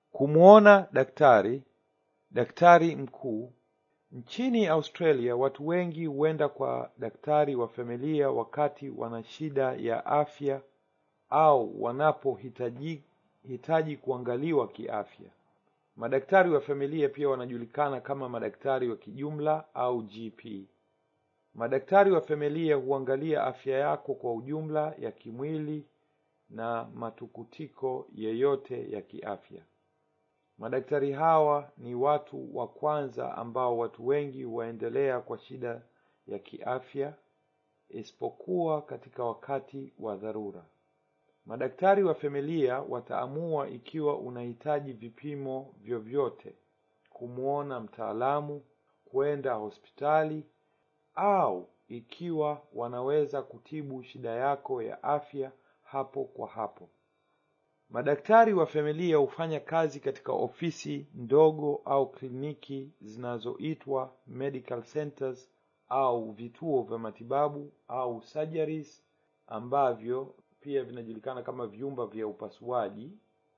Kumwona daktari, daktari mkuu. Nchini Australia watu wengi huenda kwa daktari wa familia wakati wana shida ya afya au wanapohitaji hitaji kuangaliwa kiafya. Madaktari wa familia pia wanajulikana kama madaktari wa kijumla au GP. Madaktari wa familia huangalia afya yako kwa ujumla ya kimwili na matukutiko yeyote ya kiafya. Madaktari hawa ni watu wa kwanza ambao watu wengi huwaendelea kwa shida ya kiafya isipokuwa katika wakati wa dharura. Madaktari wa familia wataamua ikiwa unahitaji vipimo vyovyote, kumwona mtaalamu, kwenda hospitali au ikiwa wanaweza kutibu shida yako ya afya hapo kwa hapo. Madaktari wa familia hufanya kazi katika ofisi ndogo au kliniki zinazoitwa medical centers au vituo vya matibabu au surgeries ambavyo pia vinajulikana kama vyumba vya upasuaji.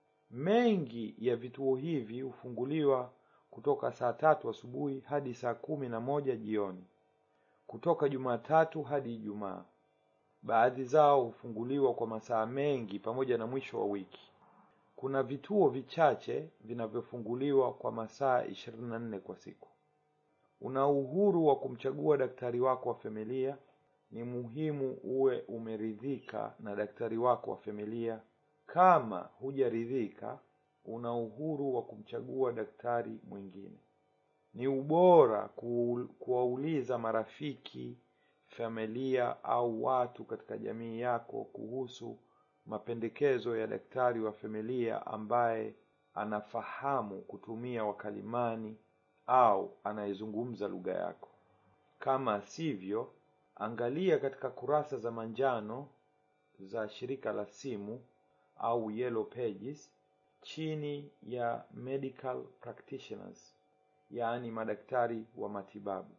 Mengi ya vituo hivi hufunguliwa kutoka saa tatu asubuhi hadi saa kumi na moja jioni, kutoka Jumatatu hadi Ijumaa. Baadhi zao hufunguliwa kwa masaa mengi pamoja na mwisho wa wiki. Kuna vituo vichache vinavyofunguliwa kwa masaa ishirini na nne kwa siku. Una uhuru wa kumchagua daktari wako wa familia. Ni muhimu uwe umeridhika na daktari wako wa familia. Kama hujaridhika, una uhuru wa kumchagua daktari mwingine. Ni ubora kuwauliza marafiki, familia au watu katika jamii yako kuhusu mapendekezo ya daktari wa familia ambaye anafahamu kutumia wakalimani au anayezungumza lugha yako. Kama sivyo, angalia katika kurasa za manjano za shirika la simu au yellow pages chini ya medical practitioners, yaani madaktari wa matibabu.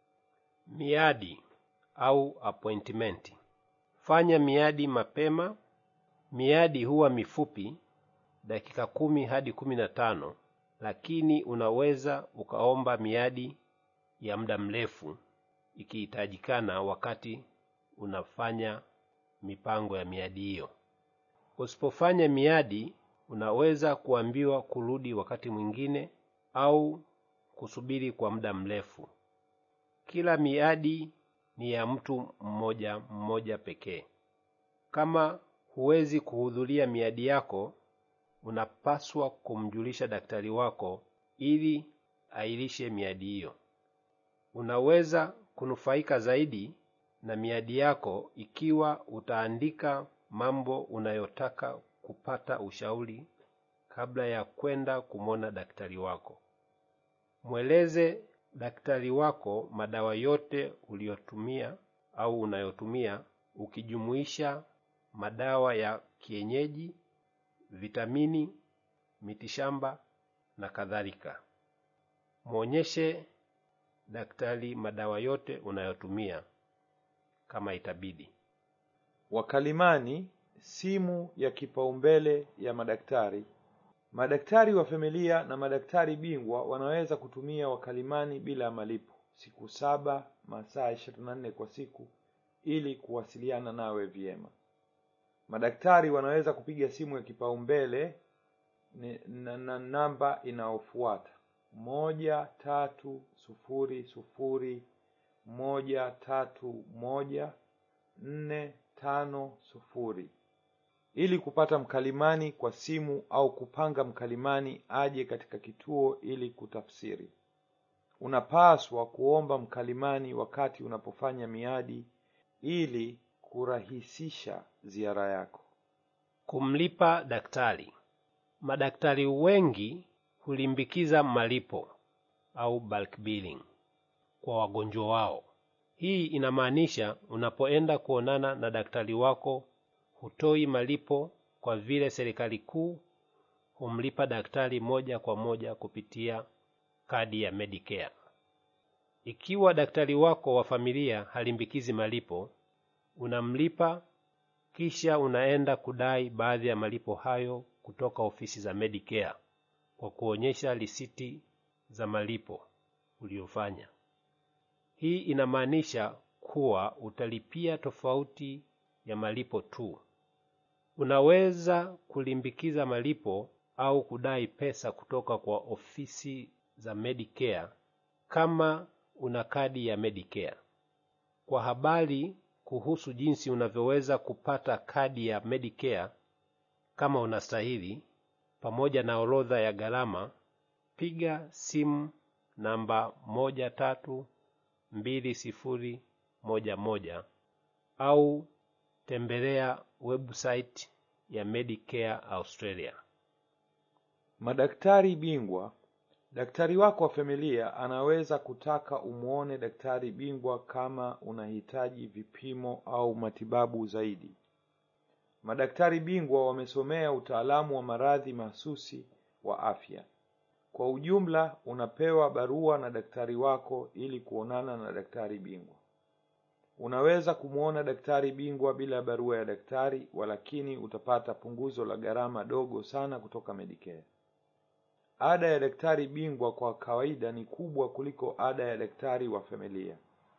Miadi au appointment. Fanya miadi mapema. Miadi huwa mifupi, dakika kumi hadi kumi na tano, lakini unaweza ukaomba miadi ya muda mrefu ikihitajikana wakati unafanya mipango ya miadi hiyo. Usipofanya miadi, unaweza kuambiwa kurudi wakati mwingine au kusubiri kwa muda mrefu. Kila miadi ni ya mtu mmoja mmoja pekee. Kama huwezi kuhudhuria miadi yako, unapaswa kumjulisha daktari wako ili airishe miadi hiyo. Unaweza kunufaika zaidi na miadi yako ikiwa utaandika mambo unayotaka kupata ushauri kabla ya kwenda kumwona daktari wako. Mweleze daktari wako madawa yote uliyotumia au unayotumia ukijumuisha madawa ya kienyeji, vitamini, mitishamba na kadhalika. Mwonyeshe daktari madawa yote unayotumia kama itabidi. Wakalimani, simu ya kipaumbele ya madaktari. Madaktari wa familia na madaktari bingwa wanaweza kutumia wakalimani bila ya malipo siku saba masaa ishirini na nne kwa siku ili kuwasiliana nawe vyema. Madaktari wanaweza kupiga simu ya kipaumbele na, na namba inayofuata moja tatu sufuri sufuri moja tatu moja nne tano sufuri ili kupata mkalimani kwa simu au kupanga mkalimani aje katika kituo ili kutafsiri. Unapaswa kuomba mkalimani wakati unapofanya miadi ili kurahisisha ziara yako. Kumlipa daktari. Madaktari wengi hulimbikiza malipo au bulk billing kwa wagonjwa wao. Hii inamaanisha unapoenda kuonana na daktari wako hutoi malipo kwa vile serikali kuu humlipa daktari moja kwa moja kupitia kadi ya Medicare. Ikiwa daktari wako wa familia halimbikizi malipo, unamlipa kisha unaenda kudai baadhi ya malipo hayo kutoka ofisi za Medicare. kwa kuonyesha risiti za malipo uliyofanya. Hii inamaanisha kuwa utalipia tofauti ya malipo tu. Unaweza kulimbikiza malipo au kudai pesa kutoka kwa ofisi za Medicare kama una kadi ya Medicare. Kwa habari kuhusu jinsi unavyoweza kupata kadi ya Medicare kama unastahili, pamoja na orodha ya gharama, piga simu namba moja tatu mbili sifuri moja moja au tembelea website ya Medicare Australia. Madaktari bingwa. Daktari wako wa familia anaweza kutaka umuone daktari bingwa kama unahitaji vipimo au matibabu zaidi. Madaktari bingwa wamesomea utaalamu wa maradhi mahsusi wa afya. Kwa ujumla, unapewa barua na daktari wako ili kuonana na daktari bingwa. Unaweza kumwona daktari bingwa bila barua ya daktari, walakini utapata punguzo la gharama dogo sana kutoka Medicare. Ada ya daktari bingwa kwa kawaida ni kubwa kuliko ada ya daktari wa familia.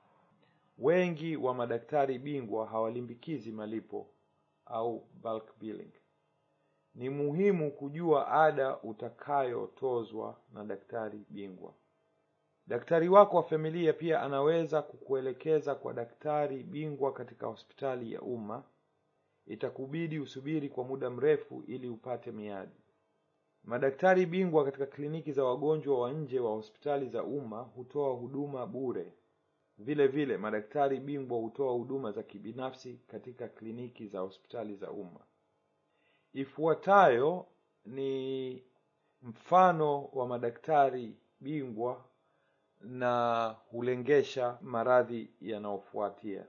Wengi wa madaktari bingwa hawalimbikizi malipo au bulk billing. Ni muhimu kujua ada utakayotozwa na daktari bingwa. Daktari wako wa familia pia anaweza kukuelekeza kwa daktari bingwa katika hospitali ya umma. Itakubidi usubiri kwa muda mrefu ili upate miadi. Madaktari bingwa katika kliniki za wagonjwa wa nje wa hospitali za umma hutoa huduma bure. Vile vile, madaktari bingwa hutoa huduma za kibinafsi katika kliniki za hospitali za umma. Ifuatayo ni mfano wa madaktari bingwa na hulengesha maradhi yanayofuatia.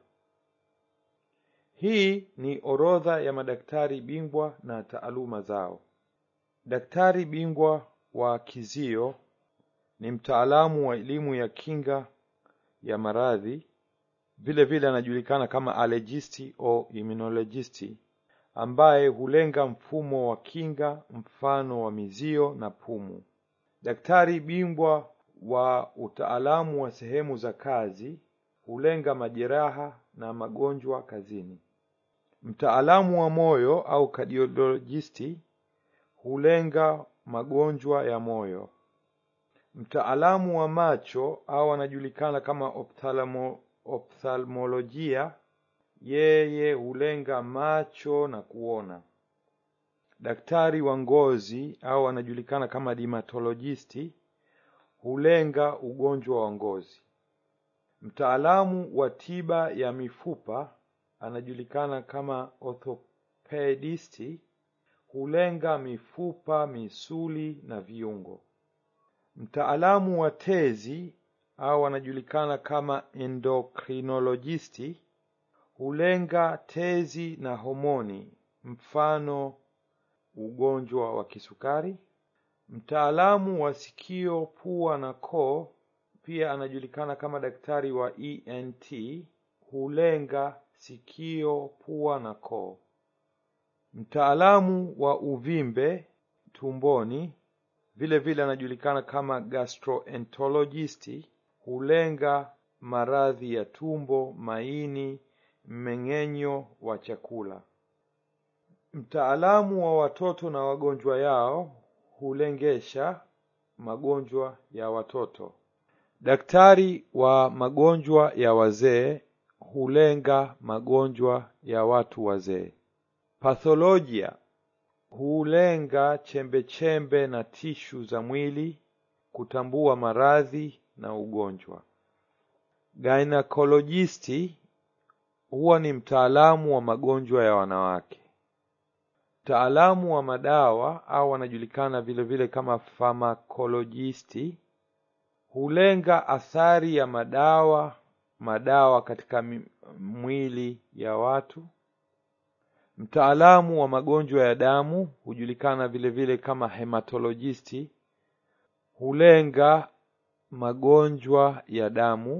Hii ni orodha ya madaktari bingwa na taaluma zao. Daktari bingwa wa kizio ni mtaalamu wa elimu ya kinga ya maradhi. Vile vile anajulikana kama allergisti au immunologisti, ambaye hulenga mfumo wa kinga, mfano wa mizio na pumu. Daktari bingwa wa utaalamu wa sehemu za kazi hulenga majeraha na magonjwa kazini. Mtaalamu wa moyo au cardiologisti hulenga magonjwa ya moyo. Mtaalamu wa macho au anajulikana kama ophthalmo, ophthalmolojia, yeye hulenga macho na kuona. Daktari wa ngozi au anajulikana kama dermatologisti hulenga ugonjwa wa ngozi. Mtaalamu wa tiba ya mifupa anajulikana kama orthopedisti hulenga mifupa, misuli na viungo. Mtaalamu wa tezi au anajulikana kama endocrinologisti hulenga tezi na homoni, mfano ugonjwa wa kisukari. Mtaalamu wa sikio, pua na koo pia anajulikana kama daktari wa ENT hulenga sikio, pua na koo. Mtaalamu wa uvimbe tumboni vile vile anajulikana kama gastroenterologisti hulenga maradhi ya tumbo, maini, mmeng'enyo wa chakula. Mtaalamu wa watoto na wagonjwa yao hulengesha magonjwa ya watoto. Daktari wa magonjwa ya wazee hulenga magonjwa ya watu wazee. Patholojia hulenga chembechembe na tishu za mwili kutambua maradhi na ugonjwa. Gynecologisti huwa ni mtaalamu wa magonjwa ya wanawake. Mtaalamu wa madawa au anajulikana vile vile kama pharmacologisti hulenga athari ya madawa madawa katika mwili ya watu. Mtaalamu wa magonjwa ya damu hujulikana vile vile kama hematologisti hulenga magonjwa ya damu.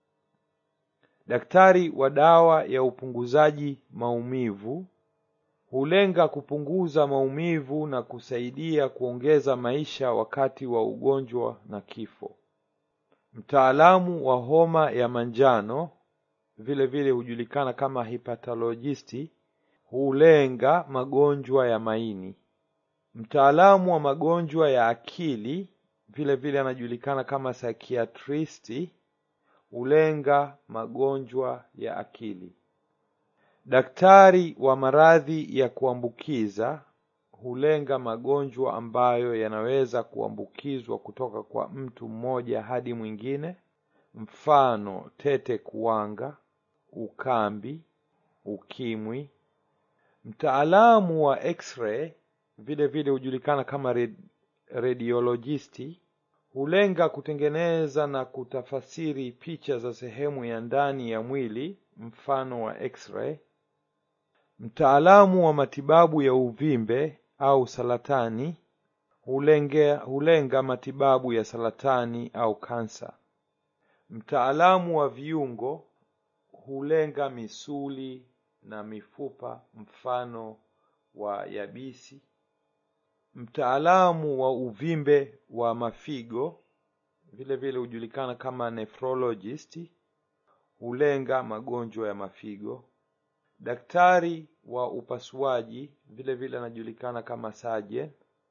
Daktari wa dawa ya upunguzaji maumivu hulenga kupunguza maumivu na kusaidia kuongeza maisha wakati wa ugonjwa na kifo. Mtaalamu wa homa ya manjano vile vile hujulikana kama hepatologisti hulenga magonjwa ya maini. Mtaalamu wa magonjwa ya akili vile vile anajulikana kama psychiatristi hulenga magonjwa ya akili. Daktari wa maradhi ya kuambukiza hulenga magonjwa ambayo yanaweza kuambukizwa kutoka kwa mtu mmoja hadi mwingine, mfano tete kuwanga, ukambi, ukimwi. Mtaalamu wa x-ray vile vile hujulikana kama red, radiologisti hulenga kutengeneza na kutafasiri picha za sehemu ya ndani ya mwili, mfano wa x-ray. Mtaalamu wa matibabu ya uvimbe au saratani hulenge, hulenga matibabu ya saratani au kansa. Mtaalamu wa viungo hulenga misuli na mifupa, mfano wa yabisi. Mtaalamu wa uvimbe wa mafigo vile vile hujulikana kama nephrologist, hulenga magonjwa ya mafigo. Daktari wa upasuaji vile vile anajulikana kama surgeon,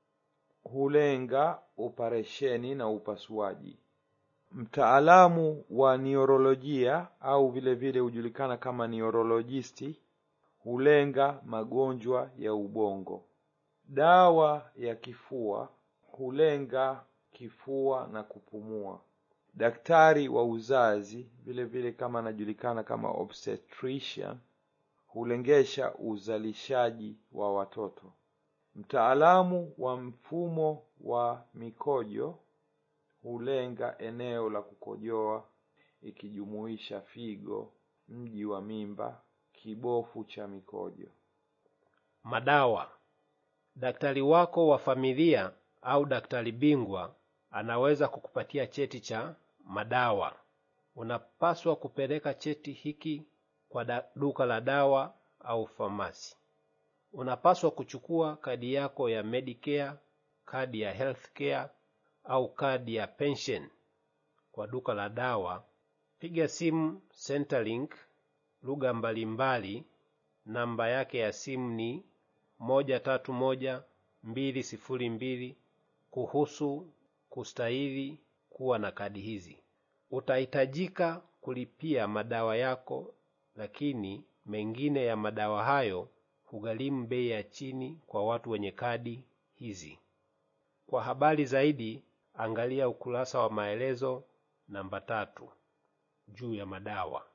hulenga operesheni na upasuaji. Mtaalamu wa neurolojia au vile vile hujulikana kama neurologisti, hulenga magonjwa ya ubongo. Dawa ya kifua hulenga kifua na kupumua. Daktari wa uzazi vile vile kama anajulikana kama obstetrician hulengesha uzalishaji wa watoto. Mtaalamu wa mfumo wa mikojo hulenga eneo la kukojoa ikijumuisha figo, mji wa mimba, kibofu cha mikojo. Madawa. Daktari wako wa familia au daktari bingwa anaweza kukupatia cheti cha madawa. Unapaswa kupeleka cheti hiki kwa da, duka la dawa au famasi. Unapaswa kuchukua kadi yako ya Medicare, kadi ya Healthcare au kadi ya pension kwa duka la dawa. Piga simu Centrelink lugha mbalimbali, namba yake ya simu ni moja tatu moja mbili sifuri mbili kuhusu kustahili kuwa na kadi hizi. Utahitajika kulipia madawa yako, lakini mengine ya madawa hayo hugharimu bei ya chini kwa watu wenye kadi hizi. Kwa habari zaidi, angalia ukurasa wa maelezo namba tatu juu ya madawa.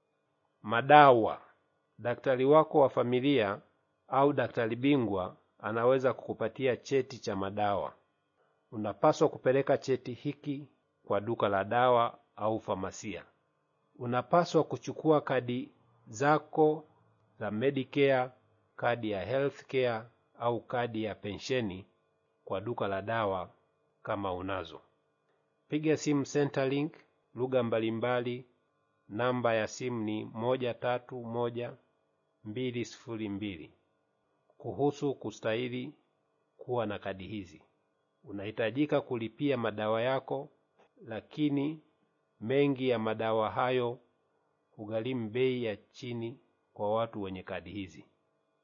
Madawa. Daktari wako wa familia au daktari bingwa anaweza kukupatia cheti cha madawa. Unapaswa kupeleka cheti hiki kwa duka la dawa au famasia. Unapaswa kuchukua kadi zako za Medicare, kadi ya Healthcare au kadi ya pensheni kwa duka la dawa kama unazo. Piga simu Centrelink lugha mbalimbali, namba ya simu ni moja tatu moja mbili sifuri mbili kuhusu kustahili kuwa na kadi hizi. Unahitajika kulipia madawa yako, lakini mengi ya madawa hayo hugharimu bei ya chini kwa watu wenye kadi hizi.